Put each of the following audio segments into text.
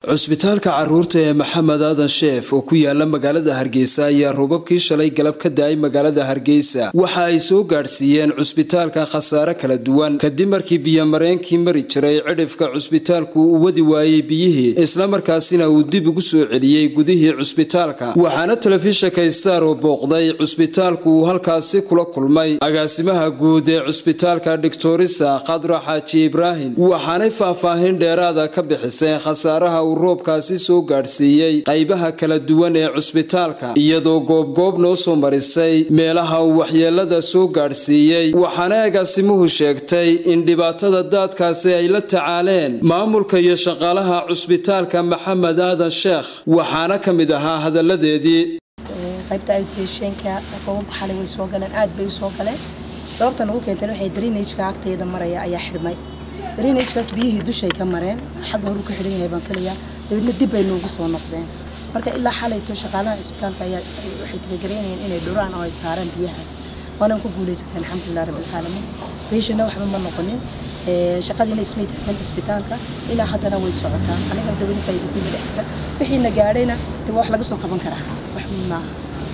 cusbitaalka caruurta ee maxamed aadan sheef oo ku yaala magaalada hargeysa ayaa roobabkii shalay galab ka da-ay magaalada hargeysa waxa ay soo gaadhsiiyeen cusbitaalka khasaare kala duwan kadib markii biyomareenkii mari jiray cidhifka cusbitaalku uu wadi waayey biyihii islamarkaasina uu dib ugu soo celiyey gudihii cusbitaalka waxaana telefishinka star oo booqday cusbitaalku uu halkaasi kula kulmay agaasimaha guud ee cusbitaalka doctorisa khadra xaaji ibraahim waxaanay faahfaahin dheeraada ka bixiseen khasaaraha uu roobkaasi soo gaadhsiiyey qaybaha kala duwan ee cusbitaalka iyadoo goobgoob noo soo marisay meelaha uu waxyeelada soo gaadhsiiyey waxaana agaasimuhu sheegtay in dhibaatada daadkaasi ay la tacaaleen maamulka iyo shaqaalaha cusbitaalka maxamed aadan sheekh waxaana ka mid ahaa hadalladeedii qaybta outpatientka roobabka xalay way soo galeen aad bay u soo galeen sababta nagu keentay waxay drainageka agteeda maraya ayaa xidhmay drainagekaas biyihii dushay ka mareen xagga horu ka xidhan yahay baan filayaa dabeedna dib bay noogu soo noqdeen marka ilaa xalayto shaqaalaha cisbitaalka ayaa waxay talagereynayeen inay dhuraan oo ay saaraan biyahaas waanaan ku guulaysateen alxamdulilah rabbilcaalamiin beeshana waxba ma noqonin shaqadiina ismay taagan cisbitaalka ilaa haddana way socotaa anigana dawladinka idinkiina dhex jira wixiina gaadhayna de wax laga soo qaban karaa wax weyn maaha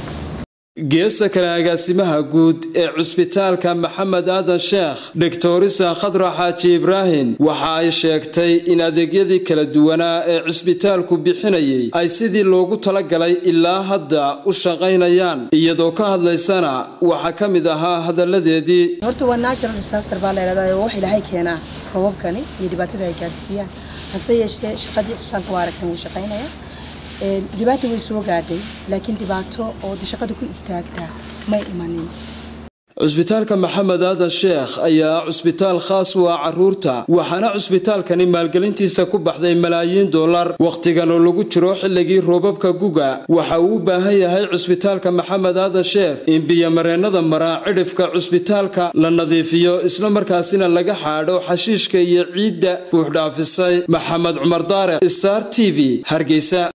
geesta kale agaasimaha guud ee cusbitaalka maxamed aadan sheekh doctorisa khadra xaaji ibraahim waxa ay sheegtay in adeegyadii kala duwanaa ee cusbitaalku bixinayay ay sidii loogu talagalay ilaa hadda u shaqaynayaan iyadoo ka hadlaysana waxaa ka mid ahaa hadalladeedii horta waa natural disaster baa laydhahdaa wax ilaahay keenaa roobabkani iyo dhibaatada ay gaarsiiyaan hase yeeshee shaqadii cisbitaalka waa aragtan wuu shaqaynaya dhibaata way soo gaadhay laakiin dhibaato oo shaqada ku istaagtaa may imanin cusbitaalka maxamed aadan sheekh ayaa cusbitaal khaas u ah caruurta waxaana cusbitaalkani maalgelintiisa ku baxday malaayiin dollar wakhtigan oo lagu jiro xilligii roobabka guga waxa uu u baahan yahay cusbitaalka maxamed aadan sheekh in biyomareennada maraa cidhifka cusbitaalka la nadiifiyo islamarkaasina laga xaadho xashiishka iyo ciidda buuxdhaafisay maxamed cumar daare star t v hargeysa